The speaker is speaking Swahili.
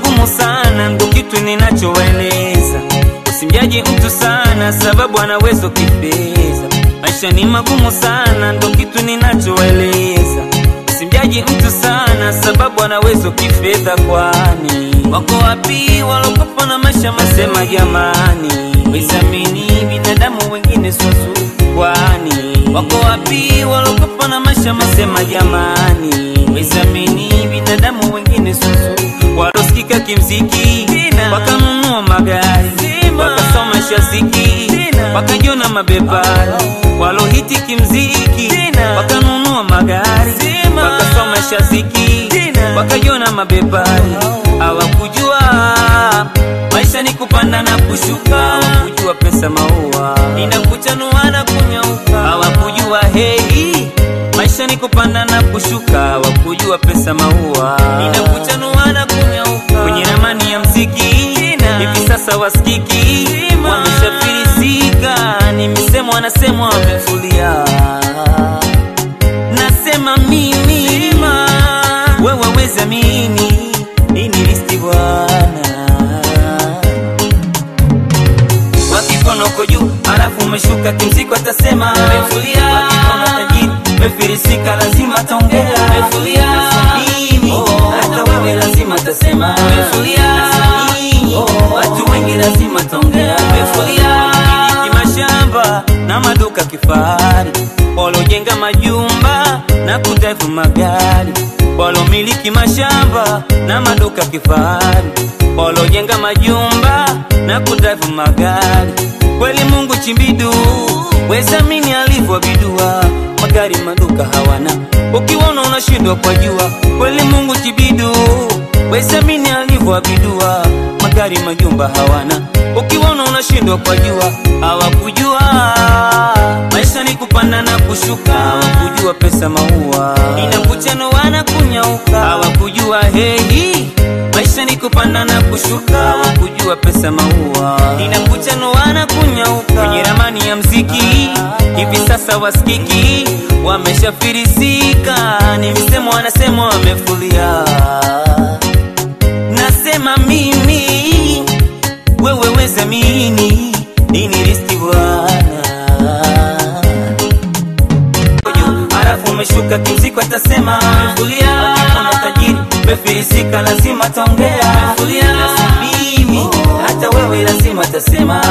magumu sana, ndo kitu ninachoeleza. Usimjaji mtu sana, sababu anaweza kifeza. Maisha ni magumu sana, ndo kitu ninachoeleza. Usimjaji mtu sana, sababu anaweza kifedha. Kwani wako wapi walokopa na maisha masema? Jamani, wezamini binadamu wengine swazuri. Kwani wako wapi walokopa na maisha masema? Jamani, wezamini binadamu wengine swazuri. Walosikika kimziki wakanunua magari wakasoma shaziki wakajiona mabepari. Walohiti kimziki wakanunua magari wakasoma shaziki wakajiona mabepari. Hawakujua maisha ni kupanda na kushuka, hawakujua pesa maua inakuchanua na kunyauka. Hawakujua hei maisha ni kupanda na kushuka, hawakujua pesa maua inakuchanua na kunyauka. Kwenye ramani ya mziki hivi sasa wasikiki wameshafirisika, ni misemo wanasemwa wamefulia. Nasema mimi wewe weza mini ini listi bwana wakikono uko juu alafu umeshuka kimziko atasema umefulia wakikono tajiri umefirisika lazima taongea umefulia mimi hata wewe lazima tasema umefulia watu wengi lazima taongea umefulia miliki mashamba na maduka kifahari walojenga majumba na kudrive magari walomiliki mashamba na maduka kifahari walojenga majumba na kudrive magari kweli Mungu chimbidu wezamini alivyobidua magari maduka hawana ukiwaona unashindwa kwa jua kweli Mungu chibidu wezamini alivyobidua magari majumba hawana ukiwaona unashindwa kwa jua hawakujua maisha ni kupanda na kushuka hawakujua pesa maua inakuchanua na kunyauka hawakujua hei maisha ni kupanda na kushuka hawakujua pesa maua inakuchanua na kunyauka kwenye ramani ya mziki hivi sasa wasikiki wameshafirisika ni misemo wanasema wamefulia nasema mimi wewe weza mini ini listi bwana halafu umeshuka kimziko atasema umefulia wakikona tajiri umefirisika lazima taongea umefulia mimi hata wewe lazima tasema